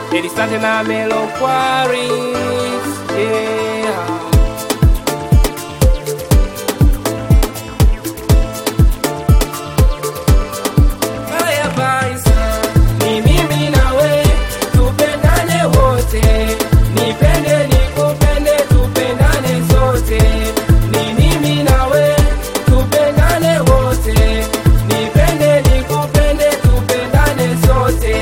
Elisante na Melo Quarries, yeah. Haya basi, ni mimi nawe, tupendane wote, nipende nikupende, tupendane sote. Ni mimi nawe, tupendane wote, nipende nikupende, tupendane sote.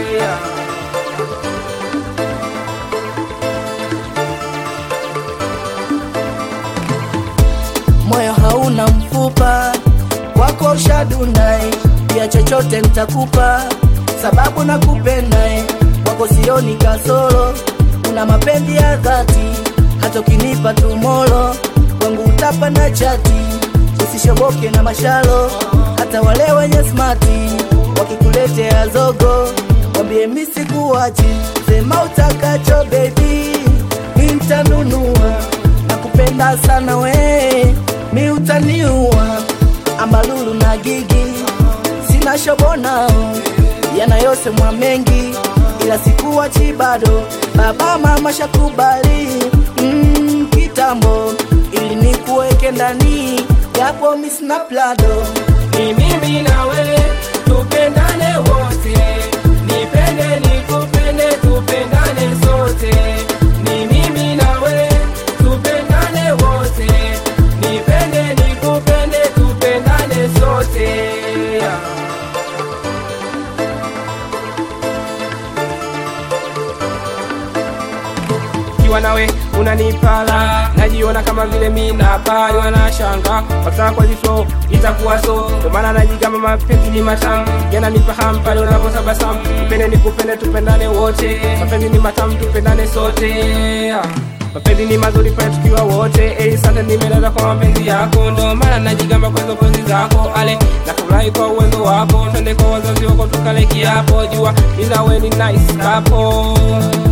moyo hauna mfupa, kwako ushadunai, pia chochote nitakupa, sababu nakupenda, kwako sioni kasoro, una mapenzi ya dhati, hata ukinipa tumolo, kwangu utapanda chati, usishoboke na mashalo, hata wale wenye smati, wakikuletea zogo, wambie misi kuwachi, sema utakacho baby, nitanunua nakupenda sana we, mi utaniua, ambalulu na gigi, sina shobo nao, yanayosemwa mengi, ila sikuwachi bado, baba mama shakubali mm, kitambo, ili nikuweke ndani, japo mi sina plado Ni mimi nawe, tupendane wote, nipende nikupende, tupendane sote. Ni mimi nawe, tupendane wote, nipende nikupende, tupendane sote. Kiwa nawe unanipala, najiona kama vile mina pali, wanashanga wakitaka kwa jiso itakuwa so, ndio maana najigamba mapenzi ni matamu, yananipa hamu pale unapotabasamu. Nipende nikupende, tupendane wote, mapenzi ni matamu, tupendane sote. Mapenzi ni mazuri pale tukiwa wote, eh, sante nimelala kwa mapenzi yako, ndio maana najigamba kwa hizo penzi zako, ale nafurahi kwa uwezo wako, twende kwa wazazi wako tukale kiapo, jua ninawe ni nice couple.